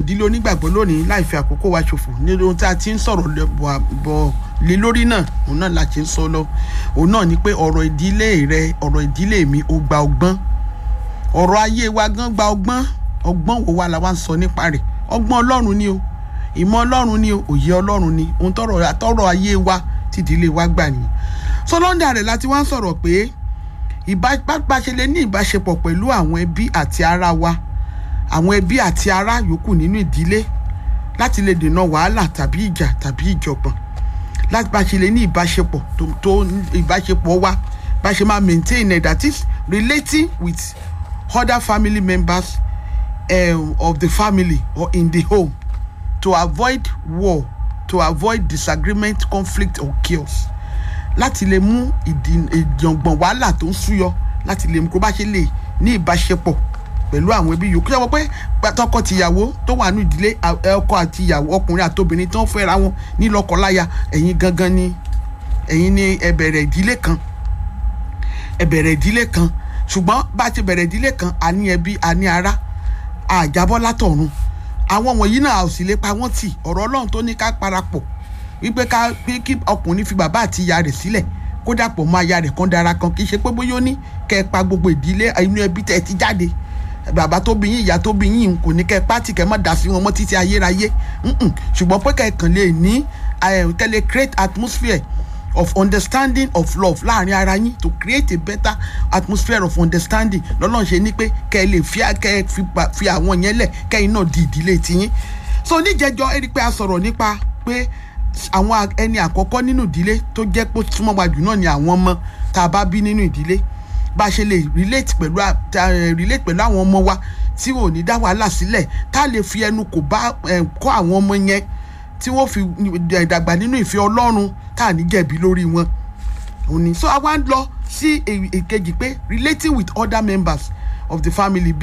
ìdílé onígbàgbọ́ lónìí láì fi àkókò wa ṣòfò ní ohun tí a ti ń sọ̀rọ̀ bọ̀ lé lórí náà òun náà la ti ń sọ lọ òun náà ni pé ọ̀rọ̀ ìdílé rẹ ọ̀rọ̀ ìdílé mi ó gba ọgbọ́n ọ̀rọ̀ ayé wa gan gba ọgbọ́n ọgbọ́n wo wa la wá ń sọ nípa rẹ̀ ọgbọ́n ọlọ́run ni o ìmọ̀ ọlọ́run ni o òye ọlọ́run ni ohun tọrọ àtọrọ ayé wa tí ìdílé wa gbà nìyẹn so lọ́ndà rẹ̀ láti wá ń sọ̀rọ̀ pé ìbáṣe lè ní ìbáṣepọ̀ pẹ̀lú àwọn ẹbí àti ara wa àwọn ẹbí àti ará yòókù nínú ìdílé láti lè dènà wàhálà tàbí ìjà tàbí ìjọ̀gbọ̀n láti bá ṣe lè ní ìbáṣepọ̀ tó tó ìbáṣepọ̀ wa bá ṣe máa maintain it that is relating with other family members um, of the family or in the home to avoid war to avoid disagreement conflict or chaos láti lè mú ìjọ̀ngbọ̀n wàhálà tó ń súyọ láti lè mú kó bá ṣe lè ní ìbáṣepọ̀ pẹ̀lú àwọn ẹbí yòókù yẹ wọ́n pé tọkọ tìyàwó tó wà ní ìdílé ọkọ àti ìyàwó ọkùnrin àtobìnrin tó ń fẹ́ra wọn ní lọ́kọláya ẹ̀yin gangan ni ẹ̀yin ni ẹ bẹ̀rẹ̀ ìdílé kan ẹ bẹ̀rẹ̀ ìdílé kan ṣùgbọ́n bá a ti bẹ̀rẹ̀ ìdílé kan a ní ẹbí a ní ará àjábọ́ látọ̀run àwọn wọ̀nyí náà ò sì lè pa wọ́n tì ọ̀rọ̀ ọlọ́run tó ní ká parapọ̀ wípé ká pé kí ọkùnrin fi bàbá àti ìyá rẹ̀ sílẹ̀ kó dàpọ̀ mọ́ aya rẹ̀ kan dára kan kì í ṣe pé bóyá ó ní kẹ́ ẹ pa gbogbo ìdílé inú ẹbí tẹ́ ẹ ti jáde bàbá tó bí yín ìyá tó bí yín kò ní kẹ́ pátì kẹ́ mọ́ dà sí wọn mọ́ títí ayérayé ṣùgbọ́n pé kẹ́ kàn lè ní tẹ́lẹ̀ create atmosphere of understanding of love láàrin ara yín to create a better atmosphere of understanding lọ́lọ́run ṣe ní pé kẹ́ ẹ lè fi kẹ́ ẹ fi àwọn yẹn lẹ̀ kẹ́yìn náà di ìdílé tiyín so oníjẹjọ ẹ rí i pé a sọ̀rọ̀ nípa pé àwọn ẹni àkọ́kọ́ nínú ìdílé tó jẹ́ pé súnmọ́ wa jù náà ni àwọn ọmọ tá a bá bí nínú ìdílé bá a ṣe lè relate pẹ̀lú relate pẹ̀lú àwọn ọmọ wa tí ò ní dá wàhálà sílẹ̀ tá a lè fi ẹnu kò bá kọ́ àwọn ọmọ yẹn tí wọ́n fi dàgbà nínú ìfẹ́ ọlọ́run tá a ní jẹ̀bi lórí wọn. òní so àwa ń lọ sí èkejì pé relating with other members of the family